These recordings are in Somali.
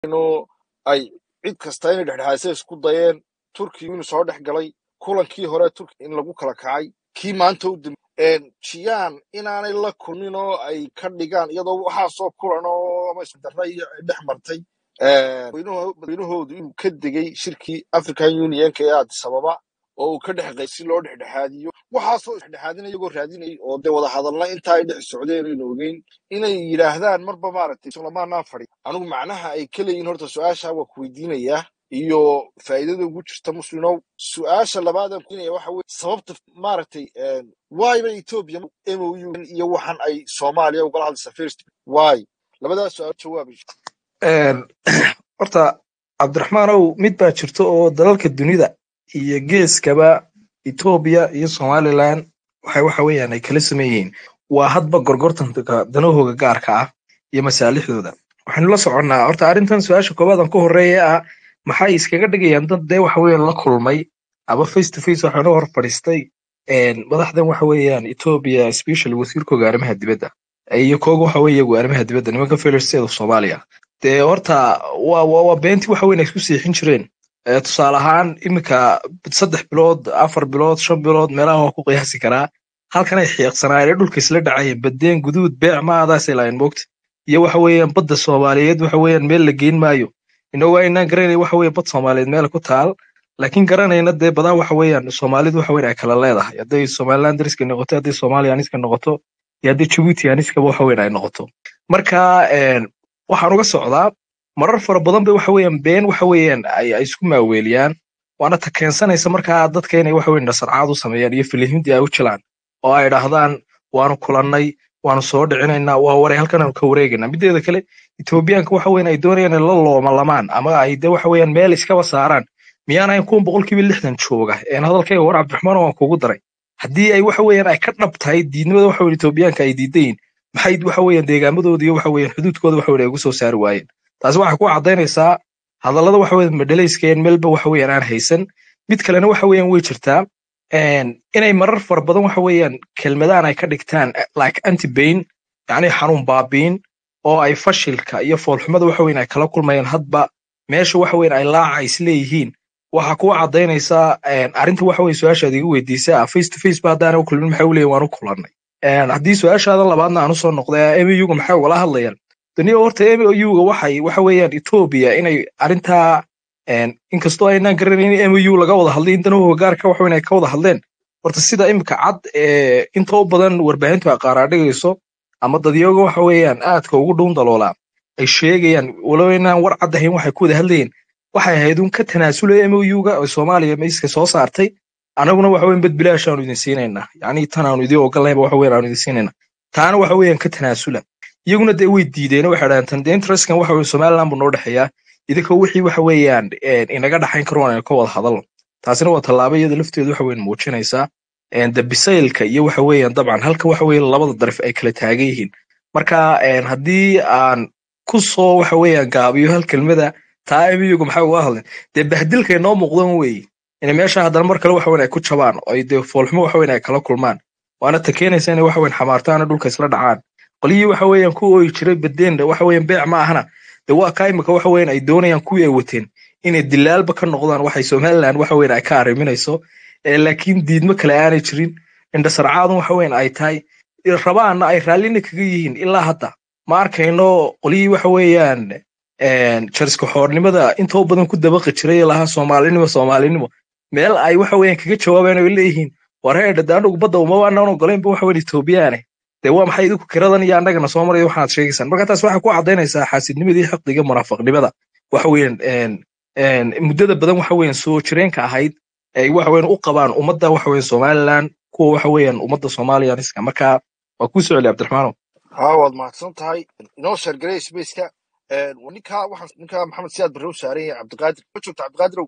inuu ay cid kasta inay dhexdhexaadisa isku dayeen turkiga inuu soo dhex galay kulankii hore turki in lagu kala kacay kii maanta u dambe jiyaan inaanay la kulmin oo ay ka dhigaan iyadoo waxaasoo kulan oo ama isdarra iyo ay dhex martay madaxweynuhu- madaxweynahoodu inuu ka degay shirkii african unionka ee addis ababa oo uu ka dhex qay si loo dhexdhexaadiyo waxaasoo dhexdhexaadina iyagoo raadinay oo dee wada hadalna intaa ay dhex socdeen aynu ogeyn inay yidhaahdaan marba maaragtay sulamaanaa fadhi anigu macnaha ay ka leeyihin horta su-aasha waa ku weydiinayaa iyo faa'iidada ugu jirta muslinow su-aasha labaad aan kuweydiinaya waxa weye sababta maaragtay wayba ethiopia mou iyo waxan ay soomaaliya ugala hadlaysa first why labadaas su-aal jawaabay Een, horta cabdiraxmaanow mid baa jirto oo dalalka dunida iyo geeskaba etoobiya iyo somalilan waxay waxa weeyaan ay kala sameeyeen waa hadba gorgortanka danahooga gaarka ah iyo masaalixdooda waxaynu la soconnaa horta arrintan su-aasha koowaad aan ku horreeya ah maxay iskaga dhigayaan dad dee waxa weeyaan la kulmay ama face to face waxaanu hor fadhiistay een, madaxdan waxa weeyaan etoobiya special wasiirkooga arrimaha dibadda iyo kooga waxa weeye iyagu arrimaha dibadda nimanka failure state of soomaaliya dee horta waa waa waa beentii waxa weyn ay isku siixin jireen Ee, tusaale ahaan iminka saddex bilood afar bilood shan bilood meelaha waa ku qiyaasi karaa halkan ay xiiqsanaayeen ee dhulka isla dhacayeen badeen guduud beec maadaasay lahayn moogta iyo waxa weeyaan badda soomaaliyeed waxa weeyaan meel la geyn maayo inagoo aynaan garanay waxa weeye bad soomaaliyeed meel ku taal laakiin garanayna dee badaa waxa weeyaan soomaalidu waxa weyn ay kala leedahay hadday somaliland dariska noqoto hadday soomaaliya aniska noqoto iyo hadday jabuuti aniskaba waxa weyn ay noqoto marka een, waxaan uga socdaa marar fara badan bay waxa weeyaan been waxa weeyaan ay ay isku maaweeliyaan waana ta keensanaysa markaa dadka inay waxa weyn nasarcaad u sameeyaan iyo filihimdii ay u jilaan oo ay dhahdaan waanu kulannay waanu soo dhicinaynaa waa waray halkan aanu ka wareegaynaa mideeda kale etoobiyaanka waxa weyn ay doonayaan inay la loomalamaan ama ay de waxa weeyaan meel iskaba saaraan miyaanayn kuwan boqolkiiba lixdan jooga een hadalkayga war cabdiraxmaan waan kugu daray haddii ay waxa weeyaan ay ka dhab tahay diidnimada waxa weyn etoobiyaanka ay diidayin maxay waxa weeyaan deegaamadooda iyo waxa weeyaan xuduudkooda waxa weyn ay ugu soo saari waayeen taasi waxay ku caddaynaysaa hadallada waxa weeyaan madhalayskeen meelba waxa weeyaan aan haysan mid kalena waxa weeyaan way jirtaa een, inay marar fara badan waxa weeyaan kelmadaan ay ka dhigtaan eh, like anti bain yacni xanuun baabiin oo ay fashilka iyo foolxumada waxa weyn ay kala kulmayaan hadba meesha waxa weyn ay laaca isleeyihiin waxaa kuwa caddaynaysaa een, arrinta waxa weyn su-aashaad igu weydiisaa face to face ba haddaana u kulmin maxay u leeyihin waan u kulannay Een, haddii su-aashaada labaadna aan usoo noqday muga maxay ugala hadlayaan duniya horta mouga waxay waxa weeyaan etoobiya inay arrintaa een, inkastoo aynaan garanayn in mou laga wada hadlay in danahooga gaarka waxa weyn ay ka wada hadleen horta sida imika cad ee inta u badan warbaahintu ay qaaraadhigayso ama dadyaga waxa weeyaan aadka ugu dhuun daloolaa ay sheegayaan walow inaan war cad ahayn waxay ku wada hadlayeen waxay ahayd un ka tanaasulaya mouga oo soomaaliya miiska soo saartay anaguna waxa weyn bad bilaash aanu idin siinaynaa yacni tan aanu idin ogolayba waxa weyn aanu idin siinaynaa taana waxa weeyaan ka tanaasula iyaguna dee way diideen waxay dhahaan tan dee interestkan waxa weeye somaliland buu noo dhexeeyaa idinkoo wixii waxa weeyaan een, inaga dhaxayn karo aan ka wada hadalno taasina waa tallaabo iyada lafteedu waxa weyn muujinaysaa een, de bisaylka iyo waxa weeyaan dabcan halka waxa weeye labada daraf ay kala taagan yihiin marka een, haddii aan ku soo waxa weeyaan gaabiyo hal kelmada taa emiyigu maxay uga hadleen dee bahdilkay noo muuqdan weeye inay meesha haddana mar kale waxa weyn ay ku jabaan oo ay dee foolxumo waxa weyn ay kala kulmaan waana ta keenaysa inay waxa weyn xamaartaana dhulka isla dhacaan qolyihii waxa weeyaan ku ooyi jiray badeenda waxa weeyaan beec ma ahana de waa kaa imika waxa weeyaan ay doonayaan kuwii ay wateen inay dilaalba ka noqdaan waxay somaliland waxa weyn ay ka arriminayso ee laakiin diidmo kale aanay jirin indhasarcaadun waxa weyn ay tahay rabaana ay raallina kaga yihiin ilaa hadda ma arkayno qolyihii waxa weeyaan een, jariska xoornimada inta u badan ku dabaqi jiray ee lahaa soomaalinimo soomaalinimo meel ay waxa weeyaan kaga jawaabayaan oo ay leeyihiin war heedha de anagu badda uma waanaan ogolaynba waxa weyn etoobiyaane dee waa maxay idinku kiradan iyo annagana soo maraya waxaad sheegaysaan marka taas waxay ku caddaynaysaa xaasidnimadii xaqdiga munaafaqnimada waxa weeyaan een, een, muddada badan waxa weeyaan soo jireenka ahayd ay waxa weeyaan u qabaan ummadda waxa weeyaan somaliland kuwa waxa weeyaan ummadda soomaaliya marka waa kuu soo celi cabdiraxmaanow haa waad mahadsan tahay inoo sheergaray spaceka ninkaa waxaan ninkaa maxamed siyaad barre u saaran yahay cabdiqaadir ma joogta cabdiqaadirow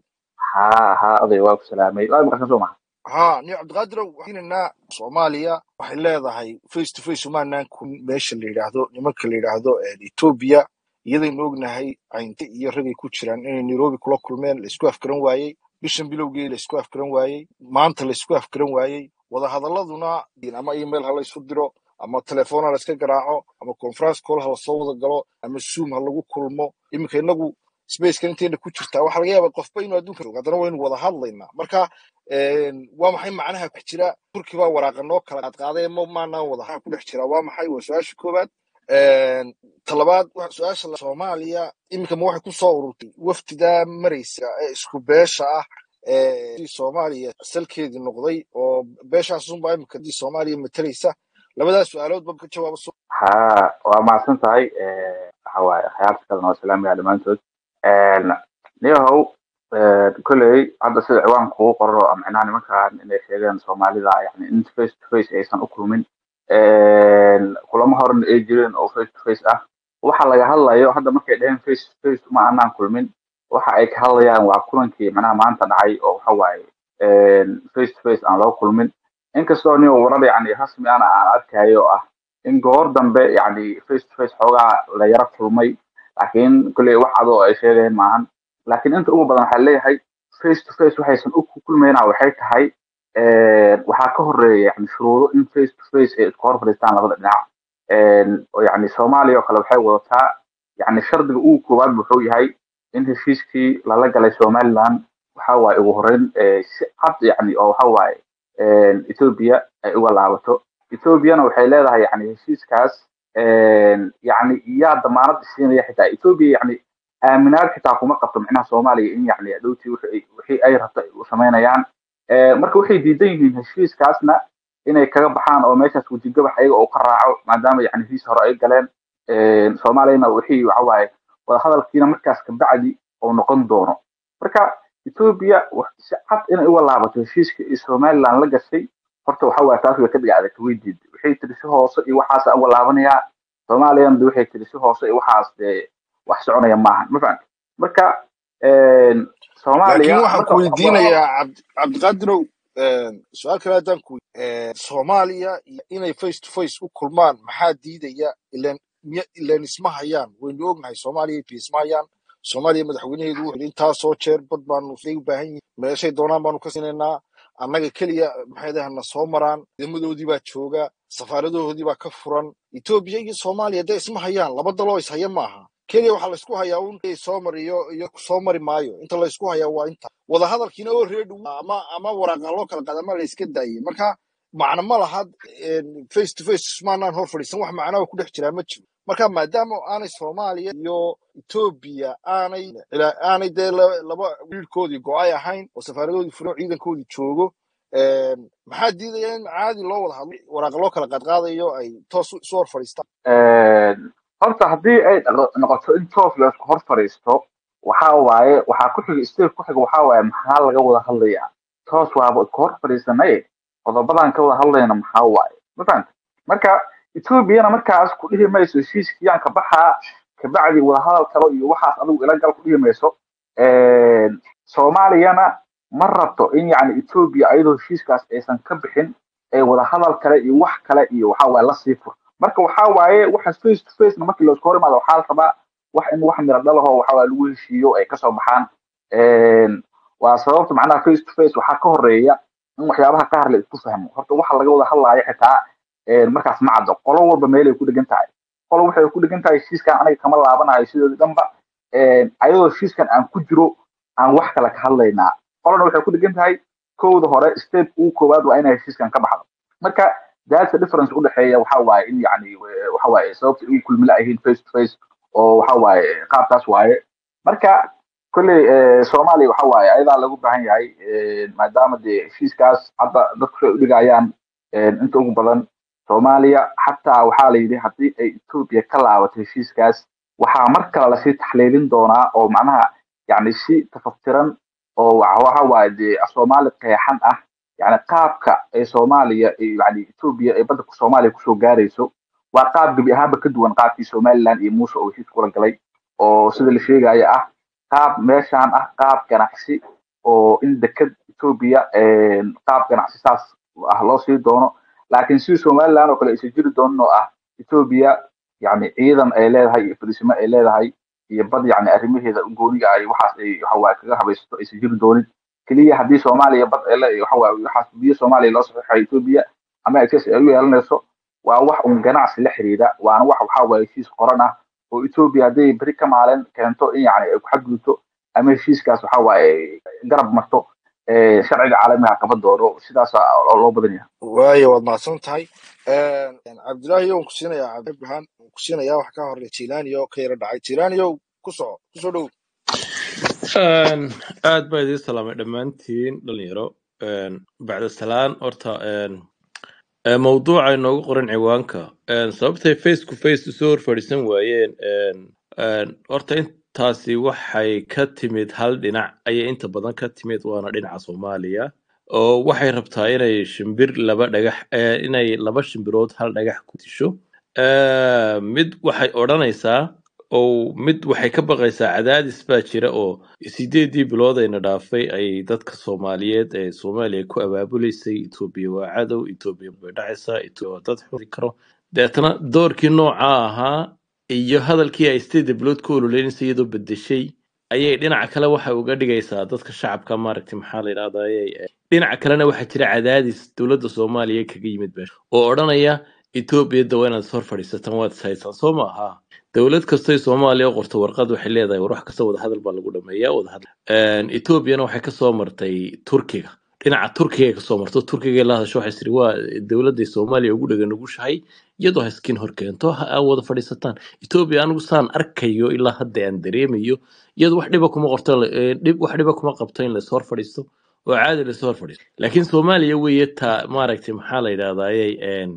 ها ها أضي واقف سلامي لا يبقى كسوما haa niyo cabdiqaadirow waxaynanaa soomaaliya waxay leedahay face to face umaanaan kun meesha la yidhaahdo nimanka la yidhaahdo etoobiya iyadaynu ognahay caynte iyo ragay ku jiraan inay nairobi kula kulmeen laisku afgaran waayey bishan bilowgii laisku afgaran waayey maanta laisku afgaran waayey wadahadaladuna ama email ha laysu diro ama telefoon ha layska garaaco ama conference call ha lasoo wada galo ama zoom ha lagu kulmo iminka inagu spacekan inteena ku jirtaa waxaa laga yaabaa qofba inuu adduunka joogo haddana waynu wada hadlaynaa marka een, waa maxay macnaha ku dhex jira turki baa waraaqa noo kala qaadqaaday ma maanaan wada hadal ku dhex jira waa maxay waa su-aasha koowaad Een, talabaad wa- su-aasha la- soomaaliya iminka ma waxay ku soo ururtay wafdidaa maraysa ee isku beesha ah ee dii soomaaliya salkeedii noqday oo beeshaas unbaa iminka dii soomaaliya matalaysa labadaas su-aalood ba ka jawaaba soo ha waa mahadsan tahay Eh, waxa waaye khiyaarta kalena waa salaamaya dhammaantood niyahow kolley hadda sida ciwaanka ugu qoro oo micnaha nimankan inay sheegeen soomaalida yani in face to face aysan u kulmin kulamo horena ay jireen oo face to face ah waxa laga hadlayo hadda markay dheheen face to face ma anaan kulmin waxa ay ka hadlayaan waa kulankii micnaha maanta dhacay oo waxa waaye face to face aan loo kulmin inkastoo nin warar yani rasmi ana aan arkayo oo ah in goor dambe yani face to face xoogaa la yara kulmay laakiin kolley wax adoo ay sheegeen maahan laakiin inta ugu badan waxaa leeyahay face to face waxaysan u kulmayna waxay tahay waxaa ka horeeya yani shuruudo in face to face ay isku hor fadhiistaan labada dhinac oo yani soomaaliya oo kale waxay wadataa yani shardiga ugu koowaad wuxuu yahay in heshiiskii lala galay somaliland waxa waaye ugu horeyn si cad yani oo waxa waaye ethiopia ay uga laabato ethiopiana waxay leedahay yani heshiiskaas yani yaa damaanad siinaya xitaa ethiopia yani aaminaad xitaa kuma qabto micnaha soomaaliya in yani dhowtii wixii ay rabto ay u samaynayaan marka waxay diidan yihiin heshiiskaasna inay kaga baxaan oo meeshaas wejigabax ayaga oo ka raaco maadaama yani heshiis hore ay galeen soomaaliyana wixii waxa waaye wadahadalkiina markaas kabacdi uu noqon doono marka ethiopia si cad inay uga laabato heshiiska iyo somaliland la gashay horta waxa waaye taas way ka dhiga adagta way diiday waxay tiri si hoose iyo waxaas uga laabanayaa soomaaliyana de waxay tiri si hoose iyo waxaas dee wax soconaya maahan ma fahamta marka laakiin waxaan ku weydiinayaa cabd- cabdiqaadirow su-aal kale haddaan ku soomaaliya iyo inay face to face u kulmaan maxaa diidaya ilan miya ilan isma hayaan waynu ognahay soomaaliya iyo isma hayaan soomaaliya madaxweynaheedu wuxuu yidhi intaasoo jeer bad baanu say u baahan yihin meeshay doonaan baanu ka siinaynaa annaga keliya maxay dahay na soo maraan ciidamadoodii baa jooga safaaradahoodii baa ka furan etoobiya iyo soomaaliya dee isma hayaan laba daloo is haya maaha keliya waxaa laysku hayaa un soo mariyo iyo soo mari maayo inta laysku hayaa waa inta wadahadalkiina oo reedhi ama ama waraaqa loo kala qaada ama la iska daayay marka macno ma laha face to face maanaan hor fadhiisan wax macnaa ku dhex jiraa ma jiro marka maadaama aanay soomaaliya iyo etoobiya aanay ilaa- aanay dee la- laba wiilkoodii go-ay ahayn oo safaaradoodii furan ciidankoodii joogo maxaa diidaya in caadi loo wada hadlo waraaqa loo kala qaadqaadayo ay toos isu hor fadhiistaan horta haddii ay dhaqo- noqoto in toos la isku hor fadhiisto waxa waaye waxaa ku xiga state ku xiga waxa waaye maxaa laga wada hadlayaa toos waaba isku hor fadhiisanay qodobadan ka wada hadlayna maxaa waaye ma fahanta marka ethoobiana markaas ku dhihi mayso heshiiskiyaan ka baxaa kabacdi wadahadal kalo iyo waxaas adigu ila gal ku dhihi mayso soomaaliyana ma rabto in yani ethoobia ayadoo heshiiskaas aysan ka bixin ee wadahadal kale iyo wax kale iyo waxa waaye la sii fur marka waxa waaye waxaas face to face na markii laisku hor imaado waxaa la rabaa wax in wax miro dhalaho waxa waaye lagu heshiiyo ay kasoo baxaan waa sababta macnaha face to face waxaa ka horeeya in waxyaabaha qaar la isku fahmo horta waxa laga wada hadlaayo xitaa markaas ma caddo qolo walba meelay ku dhegan tahay qolo waxay ku dhegan tahay heshiiskan aniga kama laabanayo sidoodi dhanba ayadoo heshiiskan aan ku jiro aan wax kale ka hadlaynaa qolona waxay ku dhegan tahay kowda hore step ugu koowaad waa inay heshiiskan ka baxdo marka that's the difference udhexeeya waxa waaye in yani waxa waaye sababta ugu kulmila ahiin face to face oo waxa waaye qaabkaas waaye marka kolley soomaaliya waxa waaye ayadaa lagu baahan yahay maadaama dee heshiiskaas hadda dadku ay udhigayaan inta ugu badan soomaaliya xataa waxaa la yidhi haddii ay etoobiya ka laabato heshiiskaas waxaa mar kale lasii taxliilin doonaa oo macnaha yani si tafaftiran oo waxa waaye dee soomaali qeexan ah yani qaabka ay soomaaliya yani etoobiya ay badda soomaaliya kusoo gaarayso waa qaab gebi ahaanba ka duwan qaabkii somaliland iyo muuse oo heshiis kula galay oo sida la sheegayo ah qaab meeshaan ah qaab ganacsi oo in deked etoobiya qaab ganacsi saas ah loo sii doono laakiin sidii somaliland oo kale aysan jiri doonin oo ah etoobiya yani ciidan ay leedahay iyo fadhiisimo ay leedahay iyo bad yani arrimaheeda gooniga ay waxaas ay waxawaaye kaga habaysato aysan jiri doonin keliya haddii soomaaliya bad ay le waxawaaye waxaas biyo soomaaliya loo saxiixayo etoobiya ama access ay u yeelanayso waa wax un ganacsi la xiriira waana wax waxa waaye heshiis qoran ah oo etoobiya hadday beri ka maalin keento in yani ay ku xadgudubto ama heshiiskaas waxa waaye garab marto eh, sharciga caalamiga qaban doono sidaas loo badan yahay waayo waad mahadsan tahay cabdilaahi yow ku siinayaa cabdibrahaan ku siinayaa wax ka horey jilaaniyo ka yara dhacay jilaaniyow ku soco kusoo dhow Een, aad baa idiin salaamay dhammaantiin dhalinyaro Een, bacda salaan horta een, ee, mawduuca inoogu qoran ciwaanka Een, sababtay face to face usoo hor fadhiisan waayeen een, een, horta intaasi waxay ka timid hal dhinac ayay inta badan ka timid waana dhinaca soomaaliya oo waxay rabtaa inay shimbir laba dhagax ee, inay laba shimbirood hal dhagax ku disho Ee, mid waxay odhanaysaa oo mid waxay ka baqaysaa cadaadis baa jira oo sideedii bilood ayna dhaafay ay dadka soomaaliyeed ee soomaaliya ku abaabuleysay etoobiya waa cadow etoobiya way dhacaysaa etoobiya waa dad xuri karo deetana doorkii nooca ahaa iyo hadalkii ay sideedii bilood ku ololeynaysa iyadoo bedeshay ayay dhinaca kale waxa uga dhigaysaa dadka shacabka maaragtay maxaa la yidhahdaa dhinaca kalena waxaa jira cadaadis dowladda soomaaliya kaga yimid beesha oo odhanaya etoobiya da waa inaad is hor fadhiisataan waad is haysaan soo ma aha dowlad kastay soomaaliya u qorto warqad waxay leedahay war wax kasta wadahadal baa lagu dhameeyaa wadahadal etoobiyana waxay kasoo martay turkiga dhinaca turkiga ay kasoo marto turkiga la hadasho waxay tiri waa dowladday soomaaliya ugu dhega nugushahay iyadoo haskin hor keento ha aa wada fadhiisataan etoobiya anigu saan arkayo ilaa hadda aan dareemayo iyadu wax dhiba kuma qorto eh, dhib wax dhiba kuma qabto in lais hor fadhiisto oo caadi lais hor fadhiisto laakiin soomaaliya weeye ta maaragtay maxaa la yidhahdaaye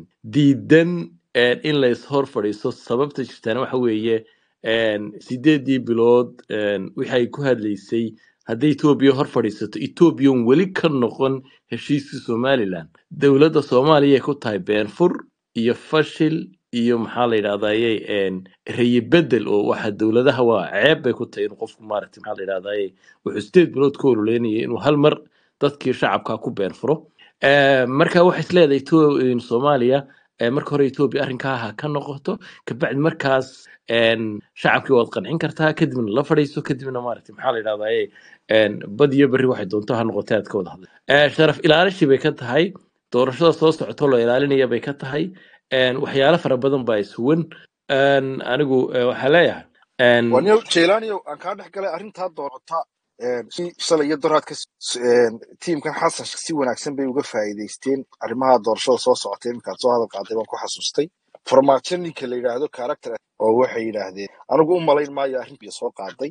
diidan een, in lais hor fadhiisto sababta jirtaana waxa weeye een, sideedii bilood een, wixii ay ku hadlaysay hadday etoobiya hor fadhiisato etoobiyan weli ka noqon heshiiskii somalilan dowladda soomaaliya ay ku tahay beenfur iyo fashil iyo maxaa la yidhahdaye rayi bedel oo waxa dowladaha waa ceeb bay ku tahay inuu qofku maaragtay maxaa la yidhahdaye wuxuu sideed bilood ku ololeynaya inuu hal mar dadkii shacabka ku beenfuro Eh, marka waxay isleedahay Etho- in soomaaliya eh, marka hore etoobiya arrinkaa ha ka noqoto kabacdi markaas een, shacabkii waad qancin kartaa kadibna la fadhiiso kadibna maaragtay maxaa la yidhahdaye een, bad iyo berri waxay doonto ha noqotay aad ka wada hadla Eh, sharaf ilaalishi bay ka tahay doorashada soo socoto la ilaalinaya bay ka tahay een, waxyaalo fara badan baa isuwan Een, anigu eh, waxaa leeyahay een, waniyo jilaaniyow aan kaa dhex galay arrintaa doorata si shalay iyo doraadka tiimkan xasan si wanaagsan bay uga faa'iidaysteen arrimaha doorashada soo socotay iminkaad soo hadal qaaday baan ku xasuustay farmaajo ninka la yidhaahdo character oo waxay yidhaahdeen anigu u malayn maayo arrintii soo qaaday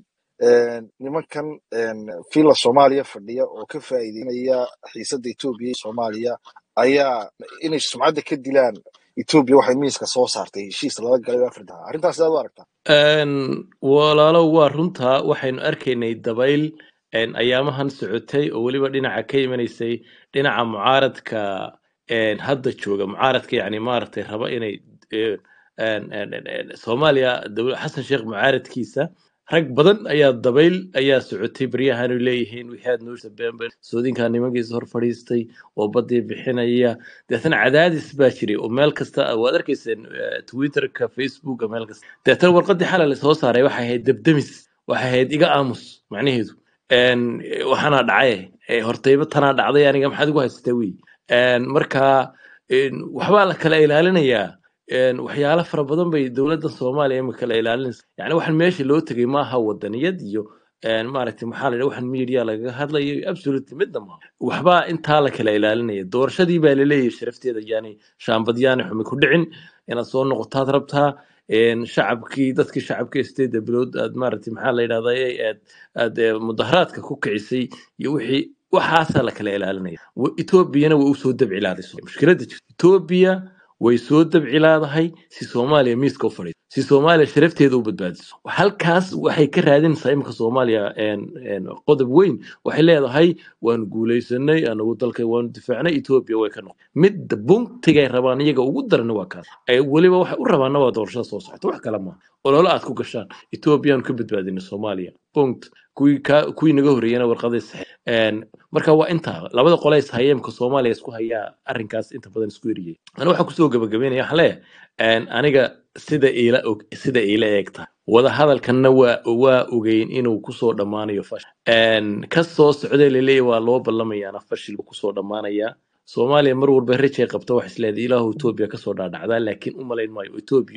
nimankan fiila soomaaliya fadhiya oo ka faa'iideynaya xiisadda etoobiya iyo soomaaliya ayaa inay sumcadda ka dilaan etoobiya waxay miiska soo saartay heshiis lala galay oo afrika arrintaas sidaad u aragtaa Een, walaalow waa runtaa waxaynu arkaynay dabayl een, ayaamahan socotay oo weliba dhinaca ka imanaysay dhinaca mucaaradka een, hadda jooga mucaaradka yani maaragtay raba inay een, een, een, een, een, soomaaliya dowla- xasan sheekh mucaaradkiisa rag badan ayaa dabayl ayaa socotay baryahan ay leeyihiin wixii aad noo sabeenben soodinkaa nimankiisa hor fadhiistay oo badii bixinaya deetana cadaadis baa jiray oo meel kasta waad arkayseen eh, twitterka facebooka meel kasta deetana warqadii xalay lasoo saaray waxay ahayd debdemis waxay ahayd iga aamus macnaheedu Een, eh, waxaana dhacay eh, hortayba tanaa dhacday aniga maxaad igu haysataa wey Een, marka een, waxbaa la kala ilaalinayaa Een, waxyaalo fara badan bay dowladda soomaaliya imika kala ilaalinaysa yani waxaan meesha loo tegay maaha wadaniyad iyo een, maaragtay maxaa la yidhaha waxaan media lagaga hadlayo absolutely midna maaha waxbaa intaa la kala ilaalinaya doorashadii baa laleeyahay sharafteeda yani shaambadyaani xumi ku dhicin inaad soo noqotaad rabtaa een, shacabkii dadkii shacabka sideeda bilood aad maaragtay maxaa la yidhahdaa aad aad eh, mudaharaadka ku kicisay iyo wixii waxaasaa la kala ilaalinaya Wa- etoobiyana way usoo dabcilaaday mushkiladda jirta etoobiya way soo dabcilaadahay si soomaaliya miiska u fadhiiso si soomaaliya sharafteeda u badbaadiso halkaas waxay ka raadinaysaa imika soomaaliya een, een, qodob weyn waxay leedahay waanu guuleysanay anagu dalka waanu difaacnay etoobiya way ka noqon midda buntigay rabaan iyaga ugu daran waa kaas ay weliba waxay u rabaana waa doorashada soo socota wax kale maaha ololo aad ku gashaan etoobiyaanu ka badbaadinay soomaaliya punct kuwii ka kuwii naga horreeyana warqaday saxeen marka waa intaa labada qole is haya imika soomaaliya isku hayaa arrinkaas inta badan isku eriyay ana waxaan kusoo gabagabeynaya waxaan leeyahay een, aniga sida iila og sida iila eegta wada hadalkanna waa waa ogeyn inuu kusoo dhammaanayo fashil Een, ka soo socday laleeyahay waa loo ballamayaana fashil buu kusoo dhammaanayaa soomaaliya mar walba rajay qabta wax isleedahay ilaahu etoobiya kasoo dhaadhacdaa laakiin u malayn maayo etoobiya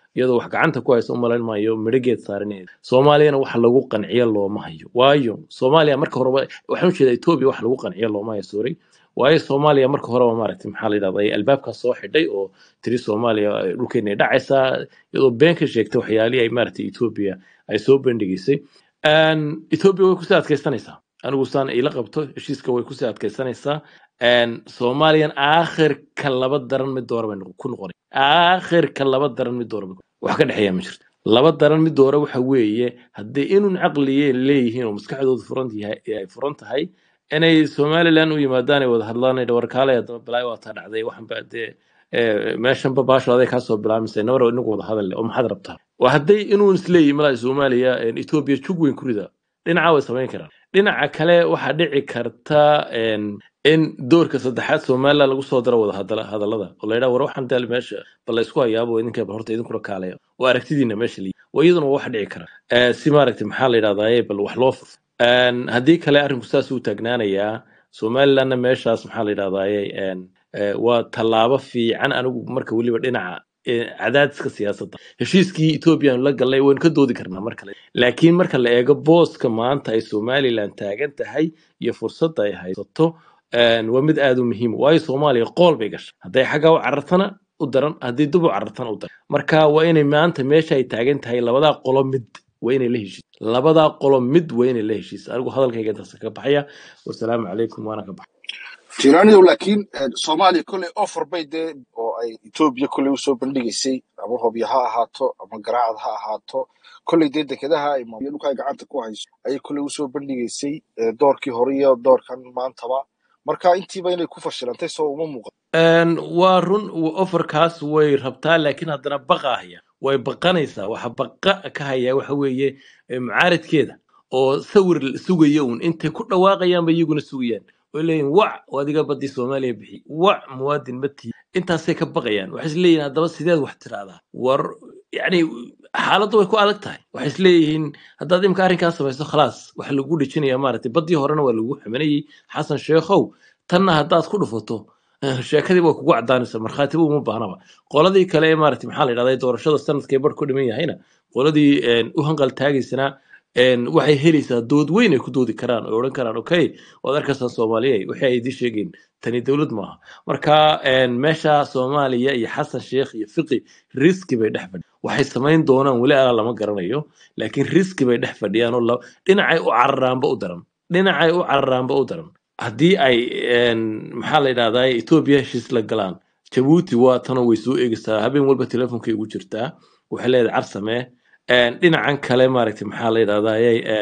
iyadoo wax gacanta ku haysa umalayn maayo midhageed saarinayd soomaaliyana wax lagu qanciyo looma hayo waayo soomaaliya marka horeba waxaan ujeedaa etoobiya wax lagu qanciyo looma hayo sorry waayo soomaaliya marka horeba maaragtay maxaa la yidhahda ay albaabkaas soo xidhay oo tiri soomaaliya ay dhulkeena ay dhacaysaa iyadoo been ka sheegtay waxyaalihii ay maaragtay etoobiya ay soo bandhigaysay Een, etoobiya way kusii adkaysanaysaa anigu saan ila qabto heshiiska way kusii adkaysanaysaa Een, soomaaliyan aakhirka laba daran mid doora bay noqon- ku noqonay aakhirka laba daran mid doora bay ku- wax ka dhexeeya ma jirto laba daran mid doora waxa weeye haddii inun caqliye leeyihiin oo maskaxdoodu furan yahay ay furan tahay inay somaliland u yimaadaan ay wada hadlaan ay warkaale haddaba balaayo waa taa dhacday waxan ba dee eh, meeshanba baasho aday kaasoo bilaabmaysa nabar inagu wada hadal oo maxaad rabtaa waa hadday inuu isleeyihin malaa soomaaliya een, etoobiya jug weyn ku rida dhinaca way samayn karaan dhinaca kale waxaa dhici karta een, in doorka saddexaad somaliland lagu soo daro wada hadala- hadallada oo la yidhaha war waxaan daal meesha bal la isku hayaabo idinka bal horta idinkuna kaalaya oo aragtidiina meesha liyi waa iyaduna waa wax dhici kara Eh, si maaragtay maxaa la yidhahdaa bal wax loo furfo Een, haddii kale arrinku saas uu taagnaanayaa somalilandna meeshaas maxaa la yidhahdaa waa tallaabo fiican anigu marka weliba dhinaca eh, cadaadiska siyaasadda heshiiskii etoobiya aanu la galnay waynu ka doodi karnaa mar kale laakiin marka la eego booska maanta ay somaliland taagan tahay iyo fursadda ay haysato een, waa mid aad u muhiim ah. waayo soomaaliya qool bay gashay hadday xagga u carartana u daran haddii dib u carartana u daran marka waa inay maanta meesha ay taagan tahay labadaa qolo mid waa inay la heshiis labadaa qolo mid waa inay la heshiis anigu hadalkayga intaas ka baxaya wasalaamu calaykum waana ka baxay tiranidow laakiin eh, soomaaliya kolley offer bay dee oo ay etoobiya kolley usoo bandhigaysay ama hobyo ha ahaato ama garaacad ha ahaato kolley dee dekedaha ay maamuliya dhulka ay gacanta ku hayso ayay kolley usoo bandhigaysay eh, doorkii hore iyo doorkan maantaba marka intiiba inay ku fashilantay soo uma muuqan Een, waa run w- ofarkaas way rabtaa laakiin haddana baqa haya way baqanaysaa waxa baqa ka haya waxa weeye eh, mucaaradkeeda oo sawir la sugaya uun intay ku dhawaaqayaanba iyaguna sugayaan oo leeyihin wac oo adiga badii soomaaliya bixi wac muwaadin ma tihi intaasay ka baqayaan waxay isleeyihin haddaba sideed wax tiraahdaa war yani xaaladdu way ku adag tahay waxay isleeyihiin haddaad imka arrinkaa samayso khalaas waxa lagu dhejinaya maaragtay badii horena waa lagu xamanayey xasan sheekhow tanna haddaad ku dhufato Eh, sheekadii waa kugu cadaanaysa markhaatiba uma baahnaba qoladii kale ee maaragtay maxaa la yidhahdaa doorashada sanadkay bar ku dhiman yahayna qoladii een, u hanqal taagaysana een, waxay helaysaa dood weyn ay ku doodi karaan oo odhan karaan okay waad arkaysaan soomaaliya wixii ay idin sheegeen tani dowlad maaha marka een, meesha soomaaliya iyo xasan sheekh iyo fiqi riski bay dhex fadhiyaan waxay samayn doonaan weli alaa lama garanayo laakiin riski bay dhex fadhiyaan oo la- dhinacay u cararaanba u daran dhinacay u cararaanba u daran haddii ay een, maxaa la yidhahdaa etoobiya heshiis la galaan jabuuti waa tanoo way soo eegaysaa habeen walba teleefonkay ugu jirtaa waxay leedahay car samee Een, dhinacan kale maaragtay maxaa la yidhahdaa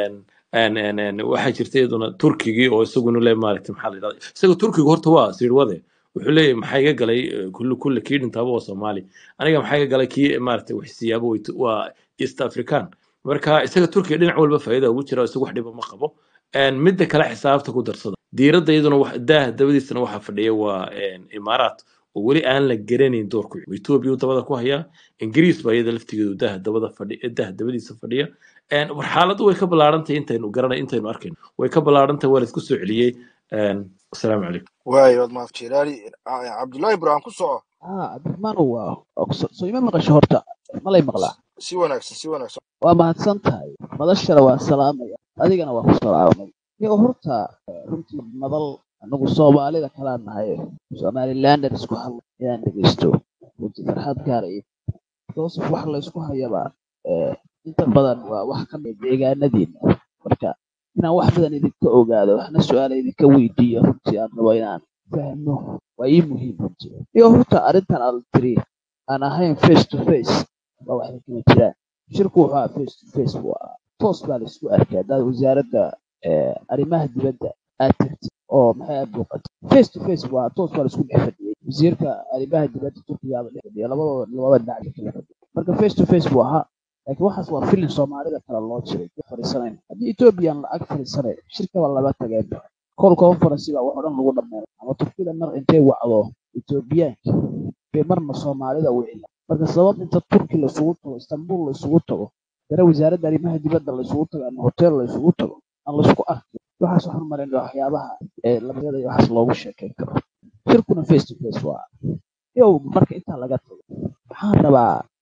waxaa jirta iyaduna turkigii oo isaguna le maaragtay maxaa la yidhahdaa isaga turkiga horta waa sirwade wuxuu leeyahay maxaa iga galay eh, kulli kulli kii dhintaaba waa soomaali aniga maxaa iga galay kii maaragtay wax siyaabo way- waa east african marka isaga turkiga dhinac walba faa'iida ugu jira isaga wax dhiba ma qabo Een, midda kale xisaabta ku darsada diiradda iyaduna wax- daah dabadiisana waxaa fadhiya waa een, imaaraat oo weli aan la garanayn doorku etoobiya uu dabada ku hayaa ingiriis baa iyada laftigeedu daah dabada fadhi daah dabadiisa fadhiya Een, war xaaladdu way ka ballaarantahay intaynu garanay intaynu arkayno way ka ballaarantahay waa la isku soo celiyey Een, asalaamu calaykum waayo waad mahad jiraani cabdullaahi ibraahim ku soco haa cabdiraxmaan waa ogso- soo ima maqasho horta malay maqlaa si wanaagsan si wanaagsan waa mahadsan tahay madashana waa salaamaya adigana waa ku salaamay iyagoo horta eh, runtii madal anagu soomaalida kalaa nahay somalilander isku hadla inaan dhegeysto runtii farxad gaaraya joseph wax la isku hayaba eh, inta badan waa wax ka mid deegaanadiina marka inaan wax badan idinka ogaado waxna su-aala idinka weydiiyo runtii aan rabo inaan fahmo waa ii muhiim runtii iyo horta arrintan aad tiri aan ahayn face to face waa waxay kama jiraan shirku wuxuu ahaa face to face buu ahaa toos baa la isku arkay haddaad wasaaradda eh, arrimaha dibadda aad tagtid oo maxay aad booqatay face to face buu ahaa toos baa la isku dhex fadhiyey wasiirka arrimaha dibadda turkiga baa dhex fadhiya labadooda labada dhinac bay kala fadhiya marka face to face buu ahaa laakiin waxaas waa filin soomaalida kale loo jiray ku fadhiisanayn haddii ethoobiyan lacag fadhiisanay shirkaba laba tageen call conference baa wax oo dhan lagu dhammeeyo ama turkida mar intay wacdo ethoobiyaanka bay marna soomaalida wicila marka sabab inta turki laisugu tago istanbul laisugu tago dare wasaaradda arrimaha dibadda laisugu tago ama hotel laisugu tago aan laisku arkin waxaas waxaan marin waxyaabaha ee labadada iyo waxaas loogu sheekeyn karo shirkuna face to face waa yow marka intaa laga tago waxaan rabaa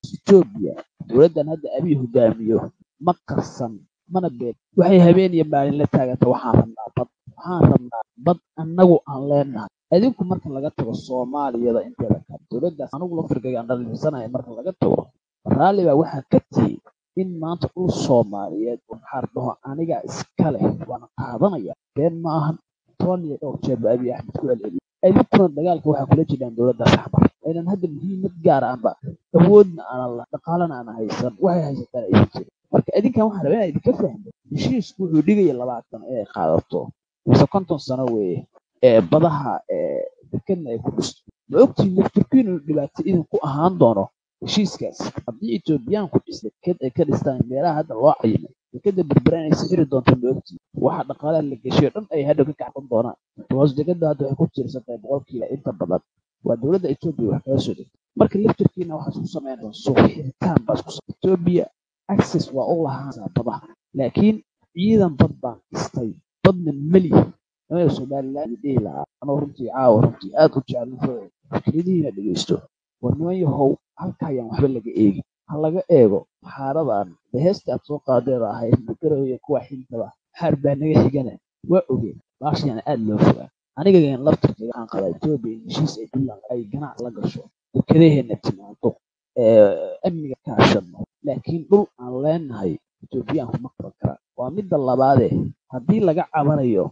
etoobiya dowladdan hadda abiy hogaamiyo ma qarsan mana been waxay habeen iyo maalin la taaganta waxaan rabnaa bad waxaan rabnaa bad annagu aan leenahay adinku marka laga tago soomaaliyada inteeda kale dowladdaas anigu laftirkayga aan dhaliilsanaya marka laga tago raalli baa waxaa ka tiyey in maanta dhul soomaaliyeed oo maxaa dhaho aniga iska leh waana qaadanaya been ma ahan toban iyo dhowr jeer ba abiy axmed ku celceliyo adinkuna dagaalka waxaa kula jiraan dowladdaas axbar aynan hadda muhiimad gaar aanba awoodna aanan la dhaqaalana aanan haysan waxay haysataan aysan jirin marka adinkan waxaa rabaa inaa idinka fahmo heshiisku wuxuu dhigaya labaatan inay qaadato mise konton sano weeye ee badaha ee dekedna ay ku dhisto ma ogtiin lafturkiin inuu dhibaato idinku ahaan doono heshiiskaas haddii etoobiyaanku dhis deked ay ka dhistaan meelaha hadda loo cayimay dekeda berbera inay sixiri doonto ma ogtiin waxa dhaqaalaha la geshiyo dhan ay hadhow ka kacban doonaan hoos dekeda hadda waxay ku tiirsan tahay boqolkiiba inta badan waa dowladda etoobiya wax kaga soo degtay marka lafturkiina waxaa isku samayn doon suuq xiritaan baa isku samay etoobiya access waa u lahaansaa badaha laakiin ciidan bad baan dhistay badna melihi nimanka somaliland dhihi lahaa anoo runtii caawa runtii aad u jecel fikradihiina dhegeysto war niman yahow halka ayaan waxba laga eegin ha laga eego xaaradan de heesta aad soo qaadeeda ahayd magaroya kuwa xintaba xaar baa naga xigana waa ogeen baashayana aad loo fogaa anigagan laftirkayga waxaan qabaa etoobiya in heshiis ay dulan ay ganac la gasho dekedaheena timaado amniga kaashadno laakiin dhul aan leenahay etoobiyaanku ma qaban karaan waa midda labaadee haddii laga cabanayo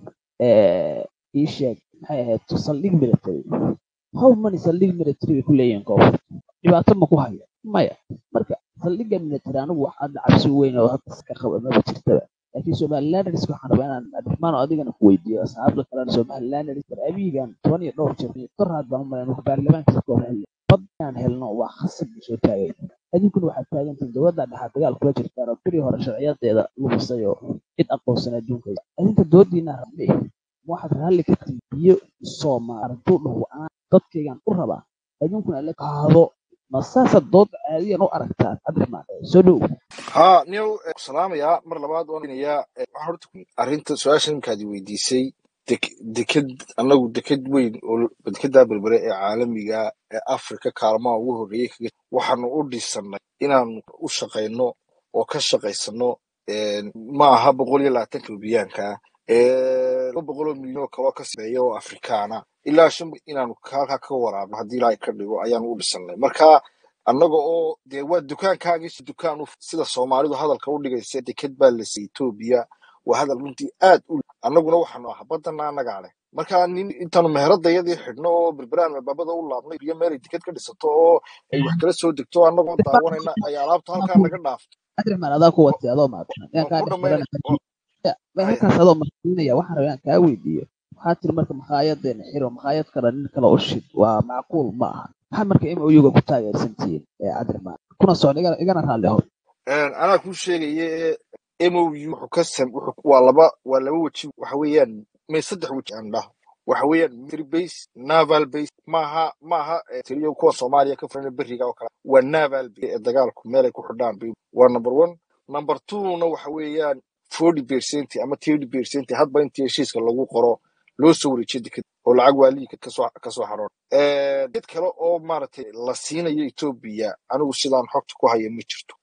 ii sheeg maxay ahayd saldhig military how many saldhig military bay ku leeyihiin koonfurta dhibaato ma ku haya maya marka saldhigga military anigu wax hadda cabsi weyn oo hadda iska qaba maba jirtaba laakiin somalilanders waxaan rabaa inaan abdiraxmaan oo adigana ku weydiiyo asxaabta kalena somalilanders war abiyigan toban iyo dhowr jeer karaad baan umalayn marka baarlamaanka ka hor xilli bad inaan helno waa khasab bay soo taagay adinkuna waxaad taagantihin dowladda dhexaad dagaal kula jirtaan oo beri hore sharciyadeeda lumisay oo cid aqoonsan adduunka adinka doodiina rabne waxaad raalli ka tihi biyo soomaal hadduu dhaho aan dadkaygan u rabaa adinkuna la qaado ma saasaad dood caadiyan u aragtaan cabdiraxmaan soo dhow haa niyow eh, salaamayaa mar labaad waan inayaa waxaan horta ku- arrinta su-aasha ninkaadi weydiisay dek- deked annagu deked weyn oo dekedaa berbere ee caalamiga ee afrika kaalmaha ugu horreeyey kaga waxaanu u dhisannay inaanu u shaqayno oo ka shaqaysano ma aha boqol iyo labaatanka rubiyaanka laba boqol oo milyan oo kaloo ka sameeya oo afrikaana ilaa shan inaanu halkaa ka waraabno haddii ilaahay ka dhigo ayaanu u dhisannay marka annaga oo dee waa dukaankaagii dukaan u sida soomaalidu hadalka u dhigaysa deked baa la siiyey etoobiya waa hadal runtii aad u annaguna waxaanu ah baddana annagaa leh marka nin intaanu meheradayadii xidhno oo berberaan albaabada u laabnay iyo meel ay deked ka dhisato oo ay wax kala soo degto annagoo daawanayna ay alaabta halkaa naga dhaaftay cabdiraxmaan adaa ku watay adoo maadsan yaan waan kaa ku dhex dhammaynay xiran bay halkaas adoo marsiinaya waxaan rabaa inaan kaa weydiiyo waxaa tiri marka makhaayaddeena xiro makhaayad kale nin kale u shid waa macquul ma aha maxaa marka m oyuga ku taageersantihiin ee cabdiraxmaan kuna socda igana igana raalli ahow anaa kuu sheegaye mou wuxuu ka sam wuxuu waa laba waa laba weji waxa weeyaan may saddex weji aan dhaho waxa weeyaan military base naval base maaha maaha eh, tiriyo kuwa soomaaliya ka furan beriga oo kale waa naval base ee dagaalku meelay ku xidhaan bay waa number one number two-na waxa weeyaan forty percent ama thirty percent hadba intii heshiiska lagu qoro loo soo wareejiyo deked oo lacag waaliga kasoo kasoo xaroon dad kale oo maaragtay la siinayo etoobiya anigu sidaan xogta ku haya ma jirto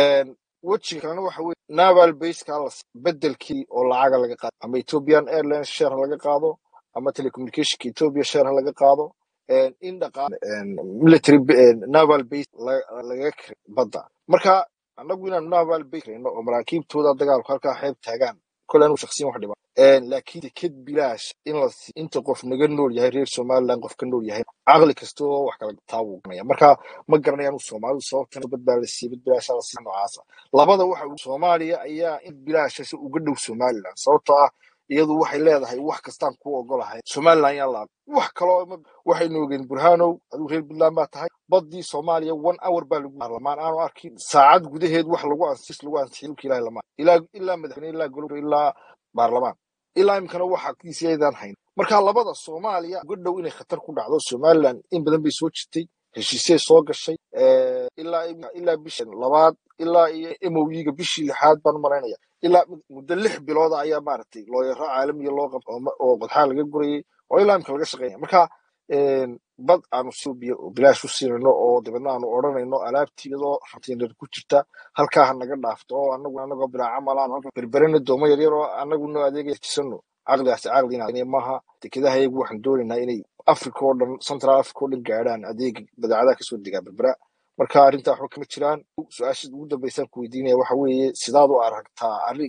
wejiga kalena waxa weye naval baseka la siiyo bedelkii oo lacaga laga qaado ama ethiopian airlines share ha laga qaado ama telecommunicationka ethiopia share ha laga qaado in dhaqaale military ba- eh, naval base la- laga kira badda marka annagu inaanu naval base kirayno oo maraakiibtooda dagaalku halkaa xeeb taagaan kole anigu shaksiyan wax dhiba laakiin deked bilaash in la siiyo inta qof naga nool yahay reer somaliland qof ka nool yahay caqli kasta oo wax kala taabuu ganaya marka ma garanayaan soomaalidu sababtan bad baa la siiyey bad bilaasha la siiya noocaasa labada waxa uu- soomaaliya ayaa in bilaashasi uga dhow somaliland sababtoo ah iyadu waxay leedahay wax kastaan ku ogolahay somaliland yaa la wax kaloo ma- waxaynu ogeen burhanow adigu reer puntland baa tahay badii soomaaliya one hour baa lagu baarlamaan aanu arkin saacad gudaheed wax lagu ansis lagu ansixiyay dhulka ilahi lama ilaa ilaa madaxweyne ilaa golo ilaa baarlamaan ilaa imkana waxa kiisiyadaan hayn marka labada soomaaliya uga dhow inay khatar ku dhacdo somaliland in badan bay soo jirtay heshiisay soo gashay eh, ilaa ilaa bisha labaad ilaa iyo mowiga bishii lixaad baan malaynaya ilaa muddo lix bilooda ayaa maaragtay looyaro caalamiya loo qabto oo ma- oo qodxaa laga gurayay oo ilaa imka laga shaqeynaya marka bad aanu suubiya oo bilaash u siinayno oo dabeedna aanu odhanayno alaabtii iyadoo hantiyanar ku jirta halkaa ha naga dhaafto oo anagu anagoo bilaa camalaan halka berberena doomo yaryar oo anagu noo adeegaya jisano caqligaasi caqli inaa maaha dekedaha iyagu waxaan doonaynaa inay africa oo dhan central africa oo dhan gaadhaan adeega badeecadaha kasoo degaa berbera marka arrintaa waxba kama jiraan su-aasha ugu dambeysaan ku weydiinaya waxa weeye sidaad u aragtaa arrin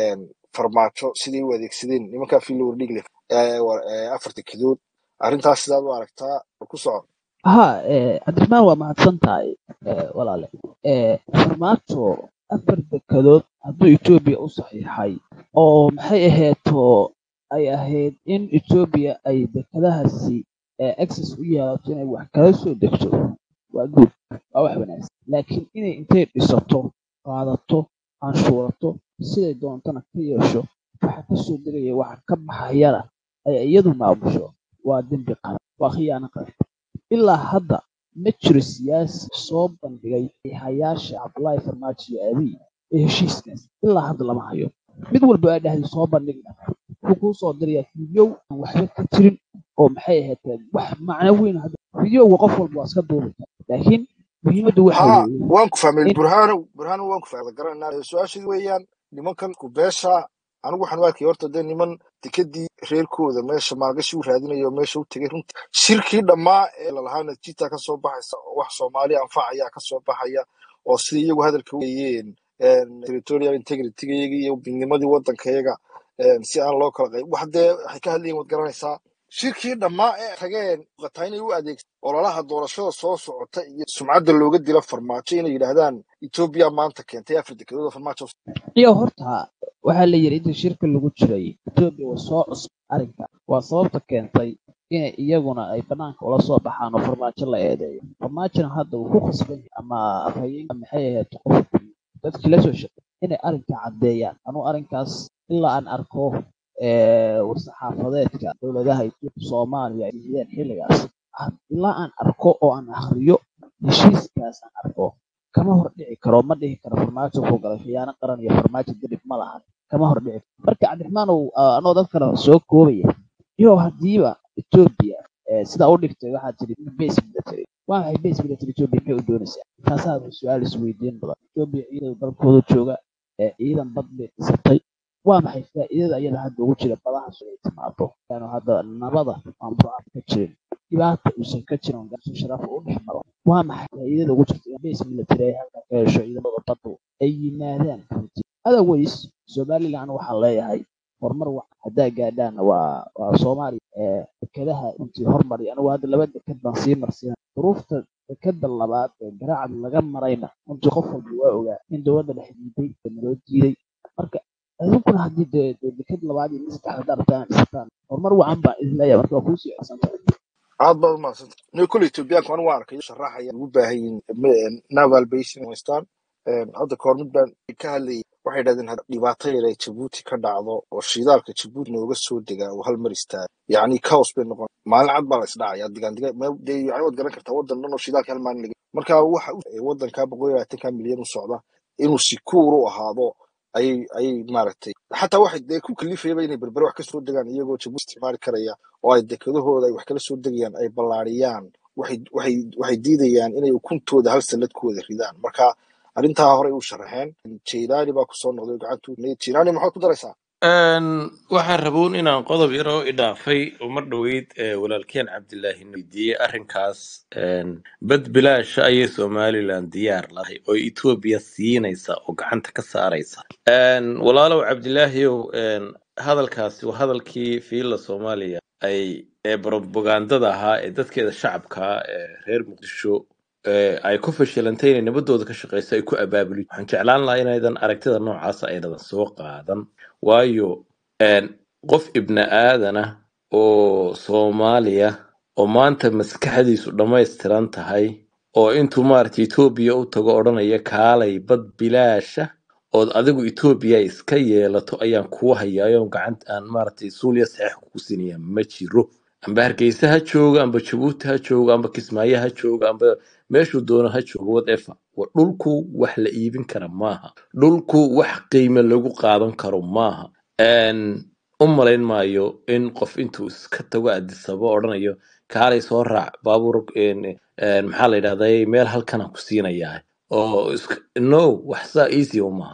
farmaajo siday u adeegsadeen nimankaa filowr dhigle afar dekedood arrintaas sidaad u aragtaa ku soco ha cabdiraxmaan waa mahadsan tahay walaale farmaajo afar dekedood hadduu etoobiya u saxiixay oo maxay aheeto ay ahayd in etoobiya ay dekedahaasi access u yeelato inay wax kala soo degto waa guud waa wax wanaagsan laakiin inay intay dhisato qaadato canshuurato siday doontana ka yeesho waxa ka soo degaya waxa ka baxayana ay iyadu maamusho waa dembi qaran waa khiyaano qaran ilaa hadda ma jiro siyaasi soo bandhigay hayaasha cabdullaahi farmaajo iyo abiy ee heshiiskaas ilaa hadda lama hayo mid walba aa dhahday soo bandhigna wuxuu kuu soo dirayaa fideow aan waxba ka jirin oo maxay ahayd wax macno weyn hadda fideowga qof walba waa iska duubi kara laakiin muhiimaddu waxa haa weeye waan ku fahmay in burhaanow burhaanow waan ku fahmay garanaa su-aashii weeyaan nimankan ku beesha anigu waxaan u arkay horta dee niman dekedii reerkooda meesha maalgashi u raadinayo meesha u tegay runtii shirkii dhammaa ee lalahaa natiita ka soo baxaysa oo wax soomaali anfacaya ka soo baxaya oo sidai iyagu hadalka weeyeen territorial integritygayaga iyo midnimadii waddankayaga si aan loo kala qayb wax dee waxay ka hadlayeen waad garanaysaa shirkii dhammaa ee tageen qataa inay u adeegsan ololaha doorashada soo socota iyo sumcadda looga dila farmaajo inay yidhaahdaan etoobiya maanta keentay afar dekedood oo farmaajo iyo horta waxaa la yidhi intii shirka lagu jiray etoobiya waa soo cusub arrinka waa sababta keentay inay iyaguna ay banaanka ula soo baxaan oo farmaajo la eedeeyo farmaajona hadda wuu ku khasban yahay ama afhayeenka maxay ahayd qofkii dadkii la soo shaqeeyay inay arrinka caddeeyaan anuu arrinkaas ilaa aan arko ee, war-saxaafadeedka dowladaha Itoobiya Soomaaliya ay bixiyeen xilligaas ah, ilaa aan arko oo aan akhriyo heshiiskaas aan arko kama hor dhici karo ma dhihi karo farmaajo wuxuu galay khiyaano qaran iyo farmaajo didib ma lahan kama hor dhici karo marka cabdiraxmaanow ah, anoo dadkana soo koobaya iyo hadiiba Etoobiya ee, sidaa u dhigtay waxaa tiri base military waa maxay base military Etoobiya maxay u doonaysaa taasaa su-aal isweydiin badan Etoobiya ciidan dalkooda jooga ee ciidan bad bay dhisatay waa maxay faa'iidada ayada hadda ugu jira badaha inay timaado yaanu hadda nabada aan burcad ka jirin dhibaata uusan ka jirin oo gaarso sharaf u dhex maro waa maxay faa'iidada ugu jirta in base military ay halka ka hesho ciidamada baddu ay yimaadaan runtii otherwise somaliland waxaan leeyahay horumar wacan haddaa gaadhaana waa waa soomaaliya ee dekedaha runtii hormari anigu hadda laba deked baan sii marsiina duruufta dekeda labaad ee garaacad laga marayna runtii qof walba waa ogaa in dowladda dhex diiday ee naloo diiday marka idinkuna haddii dee dee deked labaad iyo mid saddexaad haddaa rabtaan inaad dhisataan horumar wacan baan idin leeyahay marka waa kuusii codsantahay aad baad umahadsanta no kole etoobiyaanku anigu waan arkay sharaxaya ugu baahan yihiin m- naval basin in haystaan hadda kahor mid baan ka hadlayay waxay dhahdeen had- dhibaato yar ay jabuuti ka dhacdo oo shidaalka jabuuti nooga soo degaa oo hal mar istaaga yacni chaos bay noqon maalin cad baa la isdhacaya digaan diga meel dee yacni waad garan kartaa waddan dhan oo shidaalka hal maalin laga marka waxa u- ee waddanka boqol iyo labaatanka milyan u socda inuu sikuur u ahaado ayay ayay maaragtay xataa waxay dee ku kalifayaba inay berbere wax ka soo degaan iyagoo jabuuti isticmaali karaya oo ay dekedahooda ay wax kala soo degayaan ay ballaariyaan waxay waxay waxay diidayaan inay ukuntooda hal sallad ku wada ridaan marka arrintaa horey u sharaxeen jeylaani baa kusoo noqday gacantu jeylaani maxaad ku daraysaa Een, waxaan raboon inaan qodob yar oo idhaafay oo mar dhoweyd ee walaalkeen cabdilaahi na weydiiyey arrinkaas een, bad bilaasha ayay somalilan diyaar lahay oo etoobiya siinaysa oo gacanta ka saaraysa Een, walaalow cabdilaahiyow een, hadalkaasi waa hadalkii fiila soomaaliya ay ee propagandada ahaa ee dadkeeda shacabka ee reer muqdisho ee ay ku fashilantay inay nabadooda ka shaqeyso ay ku abaabulin waxaan jeclaan lahaa inaydan aragtida noocaasa aynadan soo qaadan waayo een, qof ibni aadana oo soomaaliya oo maanta maskaxdiisu dhammaystiran tahay oo intuu maaragtay etoobiya u tago odhanaya kaalay bad bilaasha ood adigu etoobiya iska yeelato ayaan kuu hayaayo gacanta aan maaragtay suuliya saxiix kugu sinaya ma jiro amba hargeysa ha joogo amba jabuuti ha joogo amba kismaayo ha joogo amba meeshuu doono ha joogo whatever wa dhulku wax la iibin kara maaha dhulku wax qiime lagu qaadan karo maaha Een, u malayn maayo in qof intuu iska tago adisaba odhanayo kaalay soo raac baabuur een, een, maxaa la yidhahday meel halkanaan ku siinayaa oo isk- no wax saa easy uma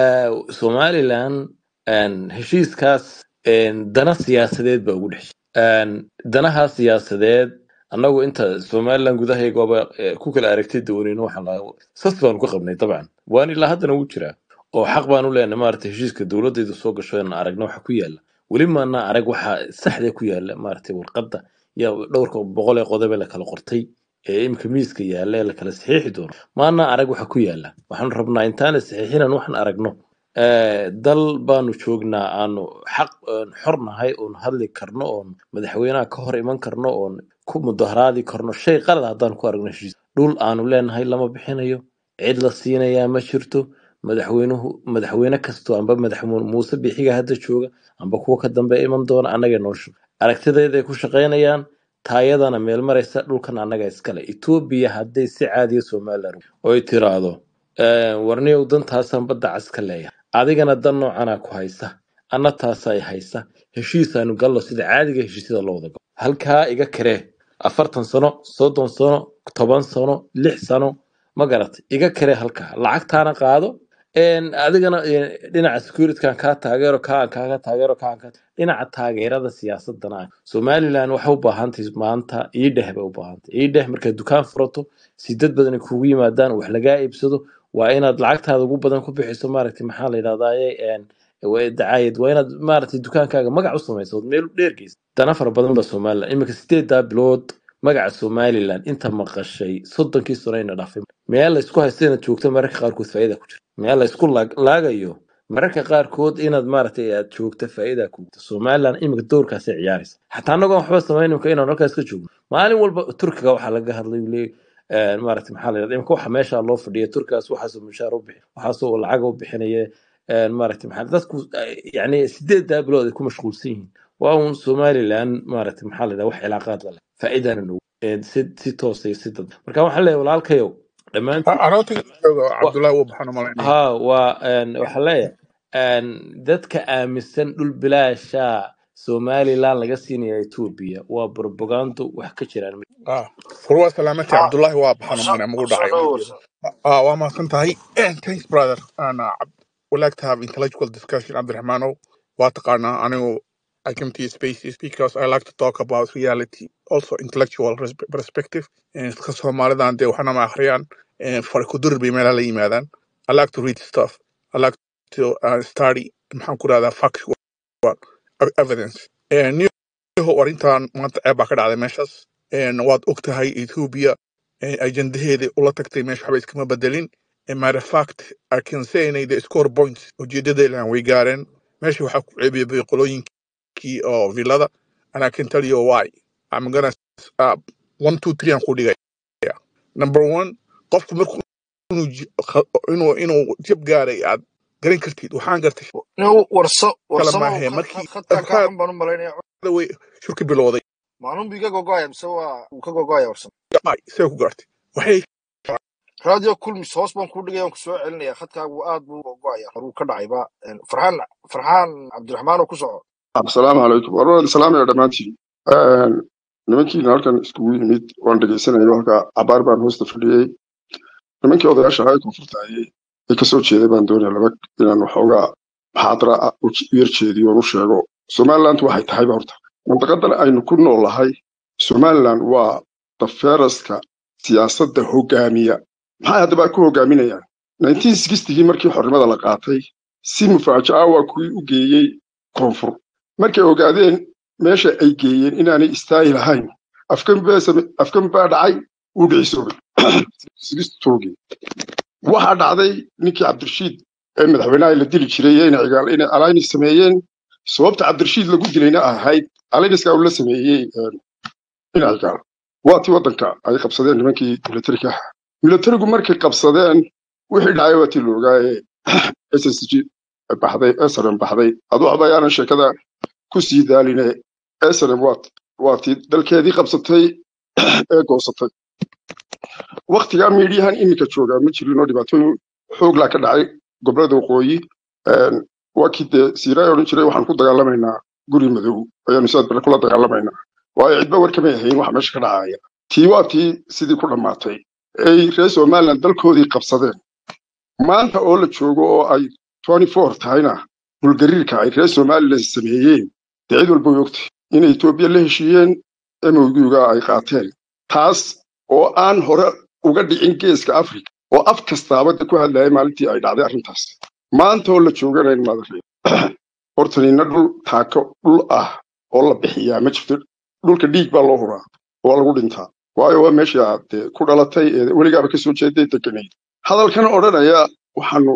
somaliland een, heshiiskaas een, dana siyaasadeed baa ugu dhex Een, danaha siyaasadeed annagu inta somaliland gudahaygaba eh, ku kala aragtay doonino waxaan lahaa sas baanu ka qabnay dabcan waan ilaa haddana wuu jiraa oo xaq baan u leenahay maaragtay heshiiska dowladaydu soo gasho inaan aragno waxa ku yaala weli maana arag waxa saxda ku yaala maaragtay warqadda iyo dhowrka boqol ee qodobe la kala qortay ee imika miiska yaala ee la kala saxiixi doono maana arag waxa ku yaala waxaanu rabnaa intaana saxiixinan waxaan aragno Eh, dal baanu joognaa aanu xaq oon xor nahay oon hadli karno oon madaxweynaha ka hor iman karno oon ku mudaharaadi karno shay qalad haddaan ku aragno heshiis dhul aanu leenahay lama bixinayo cid la siinayaa ma jirto madaxweynuhu madaxweyne kastoo amba madaxweyne muuse bixiga hadda jooga amba kuwa ka dambe iman doona annaga noo shug aragtideeday ku shaqaynayaan taayadana meel maraysa dhulkan annaga iskale etoobiya hadday si caadiya somaliland oy tiraahdo "Eh, warniyow dantaasaan badda cas ka leeyahay adigana dan noocanaa ku haysa anna taasay haysa heshiisaanu gallo sida caadiga heshiisyada loo wada galo halkaa iga karee afartan sano soddon sano toban sano lix sano ma garatay iga karee halkaa lacagtaana qaado een, adigana een, dhinaca securitykan kaa taageero kaan kaaga taageero kaan ka dhinaca taageerada siyaasadana ah somaliland waxay u baahantahay maanta iidheh bay u baahantahay iidheh markaad dukaan furato si dad badan ay kugu yimaadaan wax lagaa iibsado waa inaad lacagtaada ugu badan ku bixiso maaragtay maxaa la yidhahdaye een, waa dacaayad waa inaad maaragtay dukaankaaga magac u samayso ood meel u dheergeysa dana fara badan ba somaliland iminka sideedaa bilood magaca somaliland inta maqashay soddonkii sano ayna dhaafay meel la isku haysto inaad joogto mararka qaarkood faa'iida ku jirta meel la isku laag- laagayo mararka qaarkood inaad maaragtay aad joogto faa'iida ku jirta somaliland iminka doorkaasay ciyaaraysa xataa annagoon waxba samayn imika inaan halkaas ka joogno maalin walba turkiga waxaa laga hadlay uu leeyahy een, maaragtay maxaa la yidhahda imika waxa meesha loo fadhiya turkigaas waxaasoo mushaar u bixi waxaasoo lacag u bixinaya een, maaragtay maxaa dadku ay- yacni sideedaa bilood ay ku mashquulsan yihiin waa uun somaliland maaragtay maxaa la yidhahda wax cilaaqaad la leh faa'iidana nagu een, si si toosa iyo si dad marka waxaan leeyahay walaalkayow dhammaantiin anootiga wa- cabdullaahi wuu baxaan umalaynaya ha waa een, waxaan leeyahay een, dadka aaminsan dhul bilaasha somaliland laga siinaya etoobiya waa propagando wax ka jiraan ah war waa salaamatay ha cabdullaahi waa baxaan warso umalanaya magu warso dhacay dhow wiilkeeda warso ah waa mahadsan tahay thanks brother ana would like to have intellectual discussion cabdiraxmaanow waa taqaanaa anigu I come to your spaces because I like to talk about reality, also intellectual res- perspective. And dadka Soomaalidan dee waxna ma akhriyaan, eh, farkudur bay meelaha la yimaadaan. I like to read stuff. I like to uh, study maxaan ku rahdaa factual ev- evidence. Eh, niyahow arrintan maanta ceeb baa ka dhacday meeshaas. En waad og tahay Ethiopia eh, ajendaheedii ula tagtay meesha waxba iskama bedelin. And matter of fact, I can say inay the score points ujeedadeedan way gaareen. Meesha waxaa ku ceebiyay qolooyinkii oo villada and I can tell you why. I'm gonna uh, one, two, three aan ku dhigaya. Number one, qofku markuu inuu j- kha- inuu inuu jab gaaray aad garan kartid waxaan gartay no warso kale warsamo maahe khad markii khad khadkaa kaa afkaad xun baan u malaynaya way shurki bilowday maalin buu iga gogoaya mise waa uu ka gogoaya warsamo ay see ku gaartay waxay radio kulmis hoos baan kuu dhigaya waan ku soo celinaya khadkaagu aad buu gogoaya horuu ka dhacayba Een, farxaan farxaan cabdiraxmaan oo ku soco asalaamu calaykum warwada salaamaya dhammaantiin nimankiina halkan iskugu yimid waan dhegeysanaya halka cabaar baan hoosta fadhiyey nimankii odayaasha ahaa ee koonfurta ayay ay kasoo jeeday baan doonaya laba inaan waxoogaa maxaadara ah u yar jeediyo oon u sheego somaliland waxay tahayba horta mandaqadan aynu ku noolahay somaliland waa dafeeraska siyaasadda hogaamiya maxay haddaba ku hogaaminayaan 1960gii markii xornimada la qaatay si mufaajaca waa kuwii u geeyey koonfur markay ogaadeen meesha ay geeyeen inaanay istaagi lahayn afkan baa same- afkan baa dhacay wuu dhicisoobay sigistogii waxaa dhacday ninkii cabdirashiid ee madaxweynaha la dili jiray ee inay cigaal inay alliance sameeyeen sababta cabdirashiid lagu dilayna ahayd allianceska uu la sameeyey een, inay cigaal waa tii waddanka ay qabsadeen nimankii militariga ahaa militarigu markay qabsadeen wixii dhacay waa tii la ogaaye ssg baxday srm baxday adu waxba ayaanan sheekada ku sii daaline srm waa waa tii dalkeedii qabsatay ee goosatay waktigaa miidhiyahan iminka joogaa ma jirin oo dhibaatooyin xooglaa ka dhacay gobolada waqooyi Een, waa kii dee siiraay odhan jiray waxaan ku dagaalamaynaa guri madow ayaanu sidaad bale kula dagaalamaynaa waayo cidba warkamay ahayn waxa meesha ka dhacaya tii waa tii sidii ku dhammaatay ay reer somaliland dalkoodii qabsadeen maanta oo la joogo oo ay 24 tahayna dhulgariirka ay reer somaliland sameeyeen dee cid walba way ogtay inay etoobiya la heshiiyeen mowduuga ay qaateen taas oo aan hore uga dhicin geeska africa oo af kastaaba de ku hadlayay maalintii ay dhacday arrintaas maanta oo la jooganayn madare horta nina dhul taako dhul ah oo la bixiyaa ma jirto dhulka dhiig baa loo huraa waa lagu dhintaa waayo waa meeshii aad dee ku dhalatay ee weligaaba kasoo jeeday deganayd hadalkan odhanaya waxaanu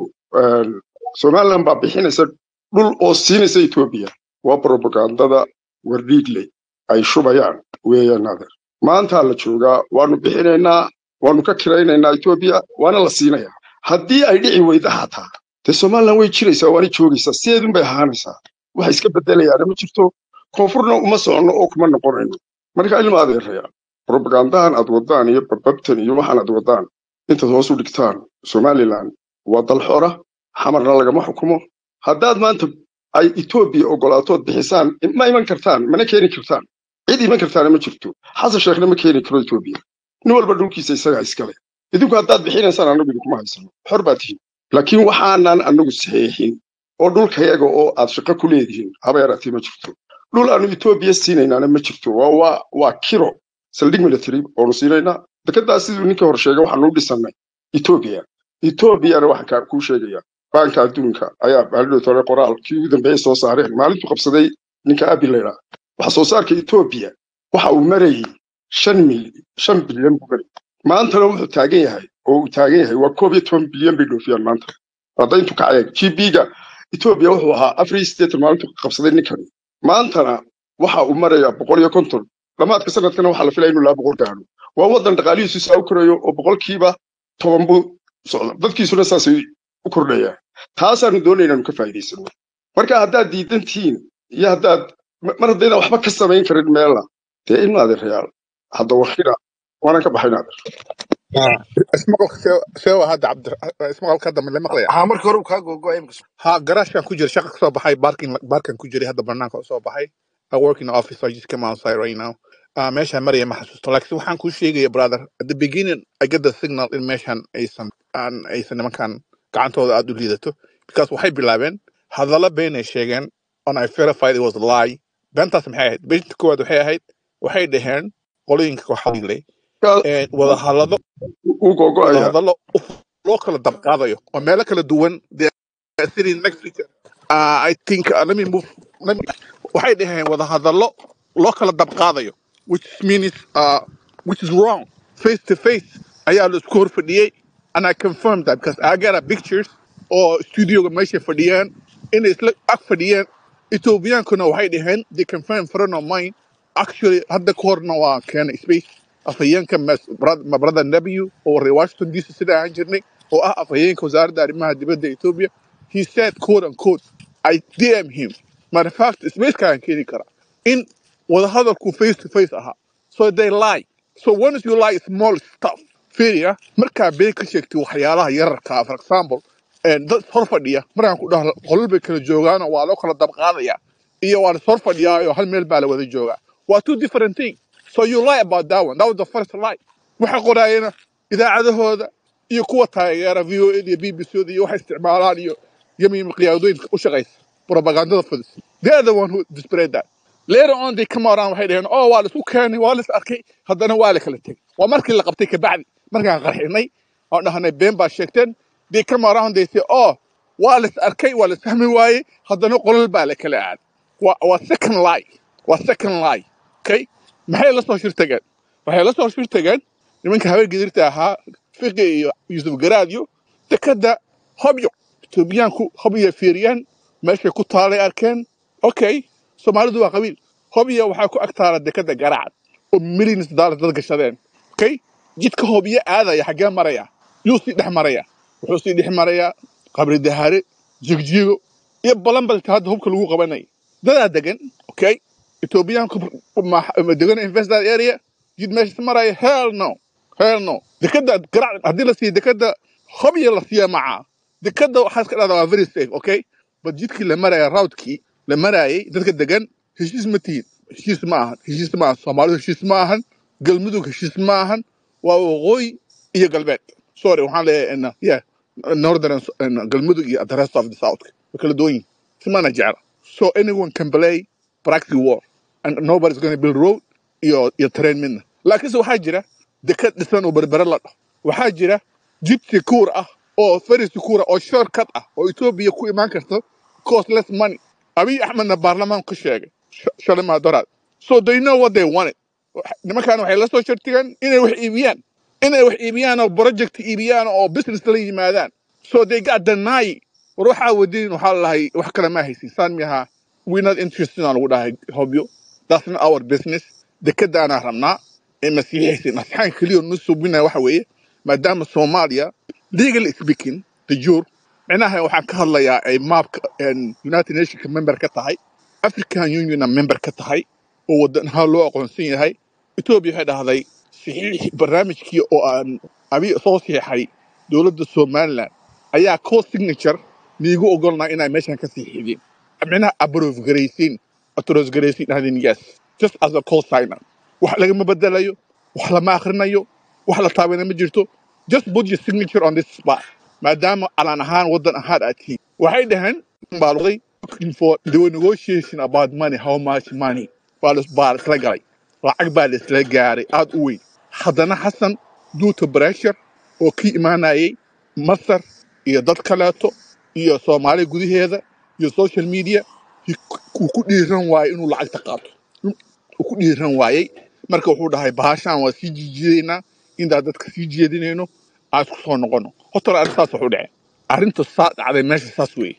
somaliland baa bixinaysa dhul oo siinaysa etoobiya waa propagandada wardhiigley ay shubayaan weeyaan adeer maantaa la joogaa waanu bixinaynaa waanu ka kiraynaynaa etoobiya waana la siinayaa haddii ay dhici weyda xataa dee somaliland way jiraysaa waana joogaysaa sideedun bay ahaanaysaa waxa iska bedelayaana ma jirto koonfurna uma soconno oo kuma noqonayno marka ilma adeeraya propagandahan aad wadaan iyo bababtan iyo waxaan aad wadaan intaad hoos u dhigtaan somaliland waa dal xora xamarna lagama xukumo haddaad maanta ay etoobiya ogolaatood bixisaan ma iman kartaan mana keeni kartaan cid iman kartaana ma jirto xasan sheekhna ma keeni karo etoobiya nin walba dhulkiisa isagaa iskale idinku haddaad bixinaysaan annagu idinkuma haysano xor baa tihin laakiin waxaanan annagu saxeexin oo dhulkayaga oo aad shaqo ku leedihiin haba yaraatee ma jirto dhul aanu etoobiya siinaynaana ma jirto waa waa waa kiro saldhig military oonu siinaynaa dekedaas siduu ninkii hor sheegay waxaanu u dhisannay etoobiya etoobiyana waxaan kaa kuu sheegaya baanka adduunka ayaa maalidhood hore qoraal kii ugu dambeeyey soo saareen maalintuu qabsaday ninka abi laydhaa wax soo saarka etoobiya waxa uu marayay shan mil shan bilyan buu marayay maantana wuxuu taagan yahay oo uu taagan yahay waa koob iyo toban bilyan bay dhoofiyaan maanta hadda intuu kacay g b-ga etoobiya wuxuu ahaa afar iyo siddeetan maalintuu qabsaday ninkani maantana waxa uu marayaa boqol iyo konton dhammaadka sanadkana waxaa la filaya inuu laba boqol gaadho waa waddan dhaqaalihiisu saa u korayo oo boqolkiiba toban buu socda dadkiisuna saasay u kordhayaan taasaanu doonayna inaanu ka faa'iidaysano marka haddaad diidan tihiin iyo haddaad mar haddayna waxba ka samayn karin meelna dee ilma adeerayaal hadda wakina waanan ka baxayn adeer ismaqalka seewa hadda cabdi ismaqalka hadda ma la maqlaya haa markii hore uu kaa googo imika ha garaashkan ku jira shaqa kasoo baxay barkin barkan ku jiray hadda banaanka usoo baxay I work in the office I just came outside right now uh, meeshaan maraya ma xasuusto laakiin waxaan kuu sheegaya brother at the beginning I get the signal in meeshaan aysan aan aysan nimankan gacantooda aad u liidato because waxay bilaabeen hadalla been ay sheegeen and I verified it was a lie beentaas maxay ahayd beenta koowaad waxay ahayd waxay dhaheen qolooyinka kooxadle wada hadlado uu googo'aya wada hadallo loo kala dabqaadayo oo meelo kala duwan they are sitting next to each other. Uh, I think uh, let me move let me waxay dhaheen wada hadallo loo kala dabqaadayo which means uh, which is wrong face to face ayaa la isku hor fadhiyey and I confirmed that because I got a pictures oo studioga meesha fadhiyeen inay isla ag fadhiyeen ethoobiyankuna waxay dhaheen they confirmed friend of mine actually hadda ka horna waa keenay space afhayeenka mas- brad- ma brother w oo reer washington dc sida ahaan jirnay oo ah afhayeenka wasaaradda arrimaha dibadda ethiopia he said quote unquote i dm him matter of fact spacekaan keeni karaa in wadahadalku face to face ahaa so they lie so once you lie small stuff fiiriya markaa been ka sheegtay waxyaalaha yararka ah, for example een, dad hor fadhiya markaan ku dhaho qolal bay kala joogaanoo waa loo kala dabqaadaya iyo waa la hor fadhiyaa hal meel baa la wada joogaa waa two different things so you lie about that one that was the first lie waxa qoraayana idaacadahooda iyo kuwa taageera v o a iyo b b c iyo waxay isticmaalaan iyo yamiim qiyaadooyinka u shaqaysa propagandada fudis they are the one who displayed that later on they come around waxay dhaheen oh waa la isku keenay waa la is arkay haddana waa la kala tegay waa markii la qabtay kabacdi markaan qarxinay oo dhahnay been baa sheegteen they come around they say oh waa la is arkay waa la is fahmi waayey haddana qolal baa la kala aaday waa waa second lie waa second lie okay maxay la soo shirtageen waxay la soo shirtageen nimanka haween gedirta ahaa fiqi iyo yusuf garaadyo dekada hobyo etoobiyaanku hobyo fiiriyaan meeshay ku taalay arkeen okay soomaalidu waa qabiil hobyo waxaa ku ag taala dekada garacad oo millions dollar dad gashadeen okay jidka hobyo aadaya xaggee maraya yuu sii dhex maraya wuxuu sii dhex marayaa qabri dahaare jigjigo iyo balanbalta hadda hubka lagu qabanaya dadaa degan okay etoobiyaanku ma ma degan invest that area jid meesha maraya hell no hell no dekada garac haddii la siiyo dekada hobyo la siiya macaa dekada waxaa iska dhahdaa waa very safe okay but jidkii la maraya routkii la marayay dadka degan heshiis ma tihin heshiis ma ahan heshiis ma ahan soomaalidu heshiis ma ahan galmudug heshiis ma ahan waa waqooyi iyo galbeed sorry waxaan leeyahay in yeah northern and galmudug iyo the rest of the south way kala duwan yihin simana jecla so anyone can play practice war and nobody's going to build road iyo iyo train midna laakiinse waxaa jira dekad dhisan oo berbere la dhaho waxaa jira jid sekuur ah oo very sekuur ah oo shortcut ah oo etoobiya ku imaan karto costless money abiy axmedna baarlamaan ka sheegay sh- shalay maadaraad so they know what they wanted nimankaan waxay la soo shartigeen inay wax iibiyaan inay wax iibiyaan oo project iibiyaan oo business la yimaadaan so they got deny war waxaa wadiin waxaa lahay wax kale ma haysin saan miyaha we not interested aan lagu dhahay hobyo that's not our business dekadaanaa rabnaa ee masiixaysin asxaan keliya nu subinaya waxa weeye maadaama soomaaliya legally speaking the jur micnaha waxaan ka hadlayaa ay maapka een, united nationka member ka tahay african unionna member ka tahay oo wadanaha loo aqoonsan yahay etoobiya waxay dhahday saxiix barnaamijkii oo aan abi soo siixay dowladda somaliland ayaa co signature niigu ogolnaa inay meeshan ka siixideen micnaha approve garaysiin authorize garaysiin dhahdeen yes just as a co signer wax lagama bedelayo wax lama akhrinayo wax la taabana ma jirto just put your signature on this spot maadaama calan ahaan wadan ahaan aad tihiin waxay dhaheen baaluqday looking for they were negotiation about money how much money waa la baa la isla galay lacag baa la isla gaaray aad u weyn haddana xasan due to pressure oo ka imaanayay masar iyo dad kaleeto iyo soomaaliya gudaheeda iyo social media he- uu ku dhiiran waayey inuu lacagta qaato uu ku dhiiran waayey marka wuxuu dhahay bahashaan waa sii jiijiidaynaa intaan dadka sii jeedinayno aan isku soo noqono horta arrin saas wuxuu dhacay arrinta saa dhacday meesha saas weeye